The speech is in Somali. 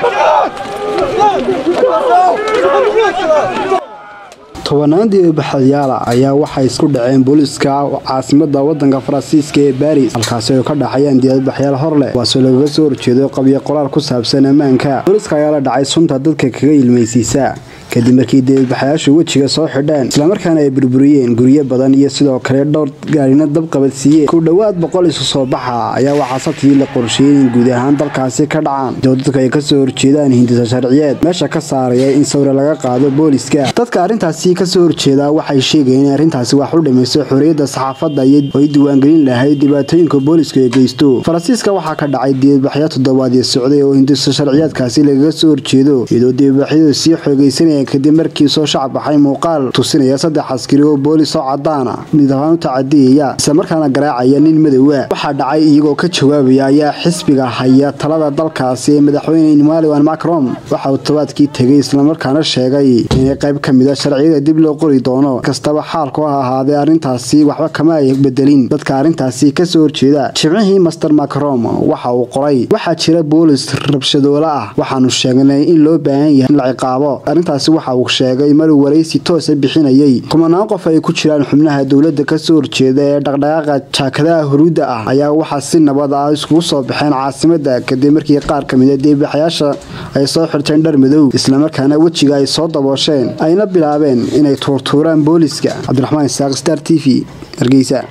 tobanaan diibaxyaala ayaa waxay isku dhaceen booliiska caasimada wadanka faransiiska ee baris halkaasi oo ka dhaxayaan diibaxyaal hor leh kuwaasoo lagaga soo horjeedo qabyo qoraal ku saabsan ammaanka booliiska ayaa la dhacay sunta dadka kaga ilmaysiisa kadib markii diibaxyaashu wejiga soo xidheen islamarkaana ay burburiyeen guryo badan iyo sidoo kale dhowr gaarina dab qabadsiiyeen ku dhowaad boqol isu soo baxa ayaa waxaa sabtidii la qorsheeyey in guud ahaan dalkaasi ka dhacaan doo dadku ay kasoo horjeedaan hindisa sharciyeed meesha ka saaraya in sawire laga qaado booliiska dadka arrintaasi kasoo horjeeda waxay sheegayeen in arrintaasi wax u dhimayso xorriyadda saxaafadda iyo ay diiwaangelin lahayd dhibaatooyinka booliisku ay geysto faransiiska waxaa ka dhacay diibaxyo toddobaadii socday oo hindisa sharciyeedkaasi lagaga soo horjeedo iyadoo diibaxyadu sii xoogaysanaya kadib markii soo shacab baxay muuqaal tusinaya saddex askari oo boolis oo cadaana midabaan u tacadiyaya islamarkaana garaacaya nin madowa waxaa dhacay iyagoo ka jawaabaya ayaa xisbiga haya talada dalkaasi ee madaxweyne emmanuel macron waxa uu tobaadkii tegay islamarkaana sheegay inay qayb ka mida sharciyada dib loo qori doono kastaba xaalku ha ahaadee arrintaasi waxba kama ay bedelin dadka arrintaasi kasoo horjeeda jimcihii master macron waxa uu qoray waxaa jira boolis rabshadoola ah waxaanu sheegnay in loo baahan yahay in la ciqaabo arrintaasi waxa uu sheegay maruu waraysi toosa bixinayay kumanaan qof ay ku jiraan xubnaha dowladda kasoo horjeeda ee dhaqdhaqaaqa jaakadaha huruudda ah ayaa waxaa si nabad ah iskugu soo baxeen caasimada kadib markii qaar ka mida diibaxyaasha ay soo xirteen dhar madow islamarkaana wejiga ay soo daboosheen ayna bilaabeen inay tuurtuuraan booliiska cabdiraxmaan isaaq star t v hargeysa